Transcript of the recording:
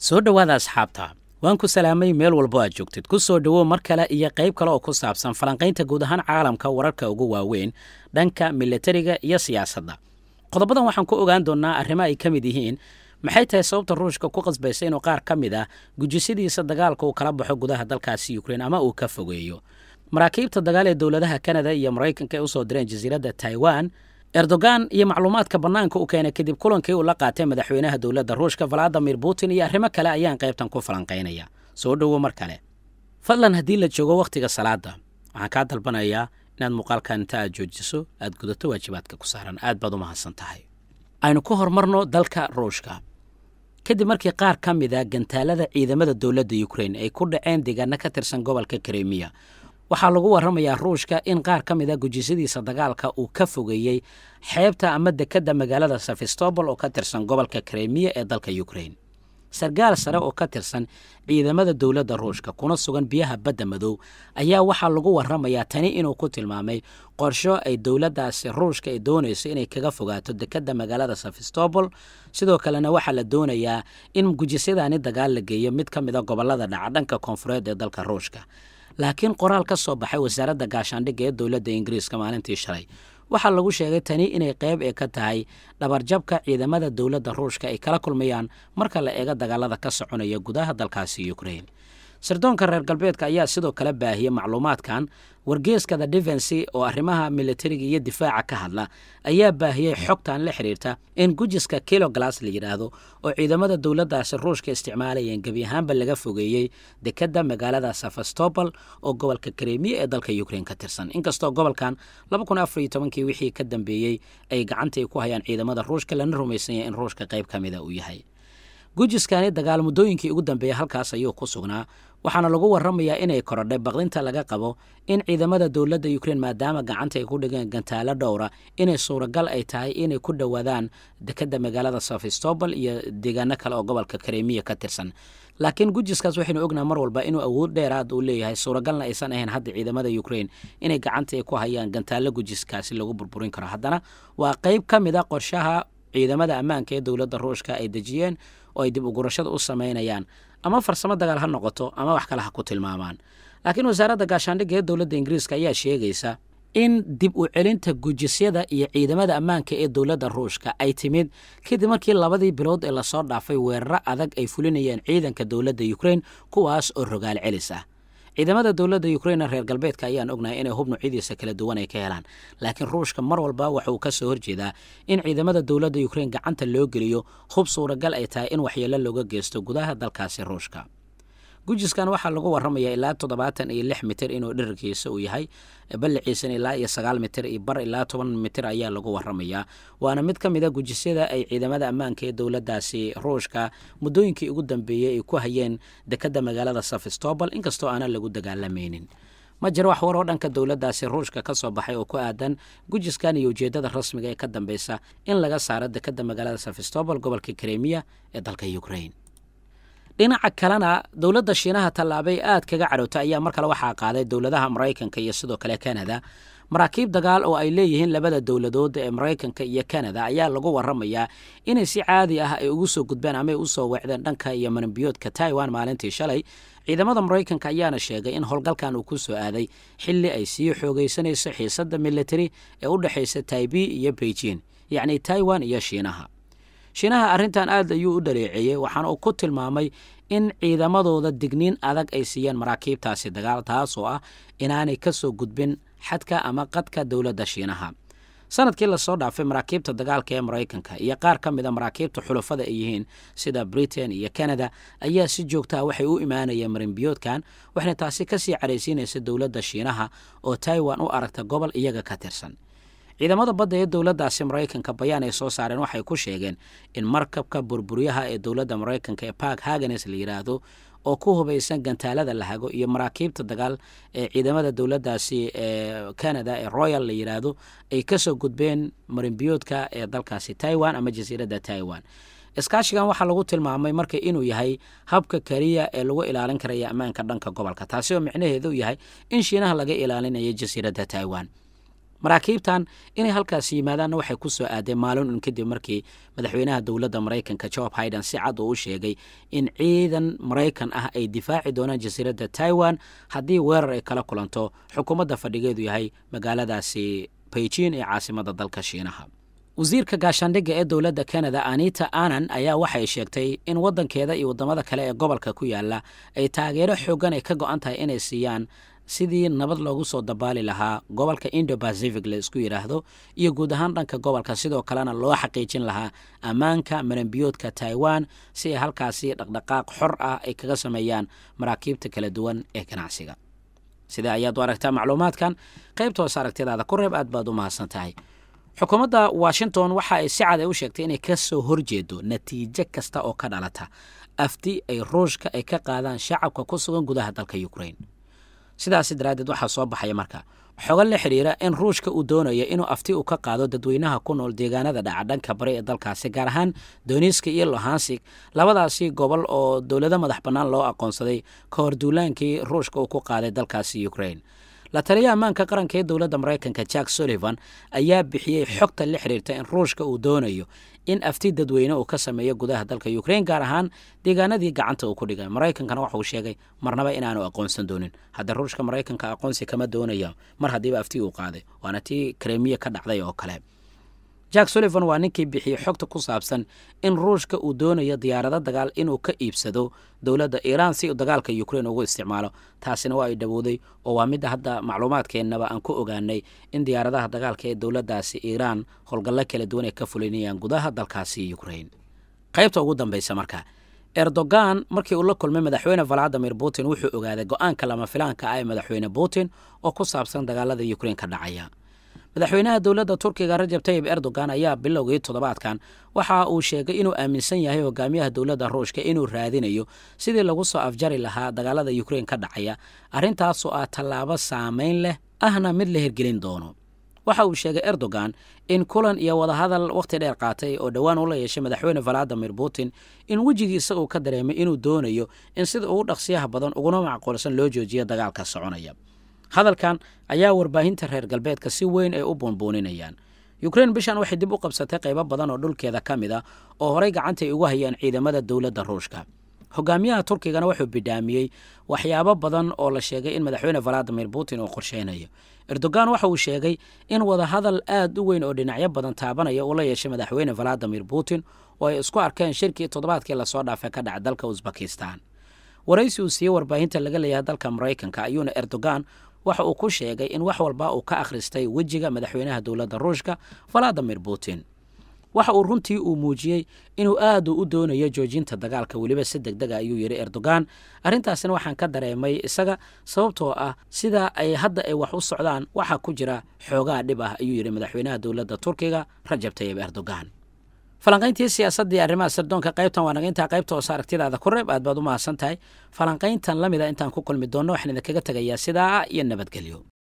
soo dhowaada asxaabta waan ku salaamay meel walbo aad joogtid ku soo dhowow mar kale iyo qayb kale oo ku saabsan falanqaynta guud ahaan caalamka wararka ugu waaweyn dhanka milatariga iyo siyaasadda qodobadan waxaan ku ogaan doonnaa arrimo ay ka mid yihiin maxay tahay sababta ruushka ku qasbaysa inuu qaar ka mid ah gujisadiisa dagaalka uu kala baxo gudaha dalkaasi ukrein ama uu ka fogeeyo maraakiibta dagaal ee dowladaha kanada iyo maraykanka ay usoo direen jasiiradda taiwan erdogan iyo macluumaadka bannaanka u keenay kadib kulankii uu la qaatay madaxweynaha dowladda ruushka valadimir putin iyo arrimo kale ayaan qaybtan ku falanqaynaya soo dhowo mar kale fadlan haddii la joogo wakhtiga salaada waxaan kaa dalbanayaa inaad muuqaalkan inta aad joojiso aad gudato waajibaadka ku saaran aad baad u mahadsan tahay aynu ku horumarno dalka ruushka kadib markii qaar ka mid a gantaalada ciidamada dowladda ukrein ay ku dhaceen deegaano ka tirsan gobolka kremiya waxaa lagu warramayaa ruushka in qaar ka mid a gujisadiisa dagaalka uu ka fogeeyey xeebta ama dekedda magaalada sefistobol oo ka tirsan gobolka kremiya ee dalka ukrein sarkaal sare oo ka tirsan ciidamada dowladda ruushka kuna sugan biyaha badda madow ayaa waxaa lagu warramayaa tani inuu ku tilmaamay qorsho ay dowladdaasi ruushka ay doonayso inay kaga fogaato dekedda magaalada sefistobol sidoo kalena waxaa la doonayaa in gujisyadaani dagaal la geeyo mid ka mid a gobollada dhaca dhanka koonfureed ee dalka ruushka laakiin qoraal ka soo baxay wasaaradda gaashaandhigga ee dowladda ingiriiska maalintii shalay waxaa lagu sheegay tani inay qayb ee ka tahay dhabarjabka ciidamada dowladda ruushka ay kala kulmayaan marka la eego dagaalada ka soconaya gudaha dalkaasi ukrein sirdoonka reer galbeedka ayaa sidoo kale baahiyey macluumaadkan wargeeska the defensi oo arrimaha militariga iyo difaaca ka hadla ayaa baahiyey xogtan la xidhiirta in gujiska kiloglas la yidhaahdo oo ciidamada dowladdaasi ruushka isticmaalayeen gebi ahaanba laga fogeeyey dekedda magaalada sefastobol oo gobolka kremiya ee dalka ukrein ka tirsan inkastoo gobolkan kii wixii ka dambeeyey ay gacantay ku hayaan ciidamada ruushka lana rumaysanya in ruushka qayb ka mida uu yahay gujiskani dagaal muddooyinkii ugu dambeeyey halkaas ayuu ku sugnaa waxaana lagu warramayaa inay korodhay baqdinta laga qabo in ciidamada dowladda ukrein maadaama gacanta ay ku dhigeen gantaalo dhowra inay suuragal ay tahay inay ku dhowaadaan dekedda magaalada sefistobol iyo deegaano kale oo gobolka kremiya ka tirsan laakiin gujiskaas waxaynu ognaha mar walba inuu awood dheeraad uu leeyahay suuragalna aysan ahayn hadda ciidamada ukrein inay gacanta ay ku hayaan gantaalo gujiskaasi lagu burburin karo haddana waa qayb ka mid a qorshaha ciidamada ammaanka ee dowladda ruushka ay dejiyeen oo ay dib ugurashada u samaynayaan ama farsamo dagaal ha noqoto ama wax kale ha ku tilmaamaan laakiin wasaaradda gaashaandhigga ee dowladda ingiriiska ayaa sheegaysa in dib u celinta gujisyada iyo ciidamada ammaanka ee dowladda ruushka ay timid kadib markii labadii bilood ee lasoo dhaafay weeraro adag ay fulinayeen ciidanka dowladda ukrein kuwaas oo rogaal celis ah ciidamada dowladda ukrein reer galbeedka ayaan ognahay inay hub nuucyadiisa kala duwan ay ka helaan laakiin ruushka mar walba waxauu ka soo horjeedaa in ciidamada dowladda ukrein gacanta loo geliyo hub suuragal ay tahay in waxyeelo looga geysto gudaha dalkaasi ruushka gujiskan waxaa lagu warramayaa ilaa toddobaatan iyo lix mitir inuu dhirirkiisa uu yahay balliciisana ilaa iyo sagaal mitir iyo bar ilaa toban mitir ayaa lagu warramayaa waana mid ka mid a gujisyada ay ciidamada ammaanka ee dowladdaasi ruushka muddooyinkii ugu dambeeyey ay ku hayeen dekedda magaalada sefistobol inkastoo aanan lagu dagaalamaynin ma jiro wax war oo dhanka dowladdaasi ruushka ka soo baxay oo ku aadan gujiskan iyo ujeeddada rasmiga ee ka dambeysa in laga saaro dekedda magaalada sefistobol gobolka kremiya ee dalka ukrein dhinaca kalena dowladda shiinaha tallaabay aad kaga cadhowta ayaa mar kale waxaa qaaday dowladaha maraykanka iyo sidoo kale kanada maraakiib dagaal oo ay leeyihiin labada dowladood ee maraykanka iyo kanada ayaa lagu warramayaa inay si caadi ah ay ugu soo gudbeen ama ay u soo weecdeen dhanka iyo maranbiyoodka taiwan maalintii shalay ciidamada maraykanka ayaana sheegay in howlgalkan uu ku soo aaday xilli ay sii xoogaysanayso xiisadda militari ee u dhexaysa taibi iyo beijing yacni taiwan iyo shiinaha shiinaha arrintan aad ayuu u dhaleeceeyey waxaana uu ku tilmaamay in ciidamadooda digniin adag ay siiyeen maraakiibtaasi dagaal taas oo ah inaanay ka soo gudbin xadka ama qadka dowladda shiinaha sanadkii lasoo dhaafay maraakiibta dagaalka ee maraykanka iyo qaar ka mid a maraakiibta xulafada ay yihiin sida britain iyo canada ayaa si joogtaha waxay u imaanayeen marinbiyoodkan waxayna taasi kasii caraysiinaysa dowladda shiinaha oo taiwan u aragta gobol iyaga ka tirsan ciidamada badda ee dowladdaasi maraykanka bayaan ay soo saareen waxay ku sheegeen in markabka burburyaha ee dowladda maraykanka ee bark hagenes la yidhaahdo oo ku hubaysan gantaalada la hago iyo maraakiibta dagaal ee ciidamada dowladdaasi ee canada ee royal la yidhaahdo ay kasoo gudbeen marinbiyoodka ee dalkaasi taiwan ama jasiiradda taiwan iskaashigan waxaa lagu tilmaamay marka inuu yahay habka keliya ee lagu ilaalin karaya ammaanka dhanka gobolka taasi oo micnaheedu yahay in shiinaha laga ilaalinayo jasiiradda taiwan maraakiibtan inay halkaasi yimaadaanna waxay ku soo aadeen maalin un kadib markii madaxweynaha dowladda maraykanka job haiden si cad uu u sheegay in ciidan maraykan ah ay difaaci doonaan jasiiradda taiwan haddii weerar ay kala kulanto xukuumadda fadhigeedu yahay magaaladaasi beijin ee caasimada dalka shiinaha wasiirka gaashaandhigga ee dowladda canada anita anan ayaa waxay sheegtay in waddankeeda iyo waddamada kale ee gobolka ku yaala ay taageero xoogan ay ka go-an tahay inay siiyaan sidii nabad loogu soo dabaali lahaa gobolka indo bacific la isku yidhaahdo iyo guud ahaan dhanka gobolka sidoo kalena loo xaqiijin lahaa ammaanka maranbiyoodka taiwan si ay halkaasi dhaqdhaqaaq xor ah ay kaga sameeyaan maraakiibta kala duwan ee ganacsiga sida ayaad u aragtaa macluumaadkan qaybta hoose aragtidaada ku reeb aad baad u mahadsan tahay xukuumadda washington waxa ay si cad ay u sheegtay inay ka soo horjeedo natiijo kasta oo ka dhalata afti ay ruushka ay ka qaadaan shacabka ku sugan gudaha dalka ukrain sidaasi daraaddeed waxaa soo baxaya marka xogo la xidhiira in ruushka uu doonayo inuu afti uu ka qaado dadweynaha ku nool deegaanada dhaca dhanka bari ee dalkaasi gaar ahaan doniska iyo lohansig labadaasi gobol oo dowlado madax bannaan loo aqoonsaday ka hor duulaankii ruushka uu ku qaaday dalkaasi ukrain la taliya ammaanka qaranka ee dowladda maraykanka jack sullivan ayaa bixiyey xogta la xidhiirta in ruushka uu doonayo in afti dadweyne uu ka sameeyo gudaha dalka ukrain gaar ahaan deegaanadii gacanta uu ku dhigay maraykankana waxauu sheegay marnaba inaanu aqoonsan doonin hadda ruushka maraykanka aqoonsi kama doonaya mar haddiiba afti uu qaaday waana tii kremiya ka dhacday oo kale jack sullivan waa ninkii bixiyey xogta ku saabsan in ruushka uu doonayo diyaarado dagaal inuu ka iibsado dowladda iiraan si uu dagaalka ukrain ugu isticmaalo taasina waa ay dhowowday oo waa midda hadda macluumaadkeennaba aan ku ogaanay in diyaaradaha dagaalka ee dowladdaasi iiraan howlgallo kala duwan ay ka fulinayaan gudaha dalkaasi ukrain qaybta ugu dambaysa marka erdogan markii uu la kulmay madaxweyne valadimir putin wuxuu ogaaday go-aanka lama filaanka ah ee madaxweyne putin oo ku saabsan dagaalada ukrain ka dhacaya madaxweynaha dowladda turkiga rajab tayib erdogan ayaa bilowgii toddobaadkan waxa uu sheegay inuu aaminsan yahay hogaamiyaha dowladda ruushka inuu raadinayo sidii lagu soo afjari lahaa dagaalada ukrain ka dhacaya arrintaasoo ah tallaabo saamayn leh ahna mid la hirgelin doono waxa uu sheegay erdogan in kulan iyo wadahadal wakhti dheer qaatay oo dhowaan ula yeeshay madaxweyne valadimir putin in wejigiisa uu ka dareemay inuu doonayo in sida ugu dhaqsiyaha badan uguna macquulsan loo joojiyo dagaalka soconaya hadalkan ayaa warbaahinta reer galbeedka si weyn ay u buunbuuninayaan yukrain bishan waxay dib u qabsatay qaybo badan oo dhulkeeda ka mid a oo horey gacantay ugu hayaan ciidamada dowladda ruushka hogaamiyaha turkigana wuxuu bidhaamiyey waxyaabo badan oo la sheegay in madaxweyne valadimir putin uu qorsheynayo erdogan waxa uu sheegay in wadahadal aad u weyn oo dhinacyo badan taabanaya uu la yeeshay madaxweyne valadimir putin oo ay isku arkeen shirkii toddobaadkii lasoo dhaafay ka dhaca dalka usbakistan waraysi uu siiyey warbaahinta laga leeyahay dalka maraykanka ayuuna erdogan waxa uu ku sheegay in wax walba uu ka akhristay wejiga madaxweynaha dowladda ruushka valadimir putin waxa uu runtii uu muujiyey inuu aad u doonayo joojinta dagaalka weliba si deg dega ayuu yidhi erdogan arrintaasina waxaan ka dareemay isaga sababtoo ah sida ay hadda ay wax u socdaan waxaa ku jira xoogaa dhib ah ayuu yidhi madaxweynaha dowladda turkiga rajab tayib erdogan falanqayntii siyaasaddii arrimaha sirdoonka qaybtan waa naga intaa qaybta hoose aragtidaada ku reeb aad baad u mahadsan tahay falanqayntan la mida intaan ku kulmi doonno waxaan idinkaga tegayaa sidaa iyo nabadgelyo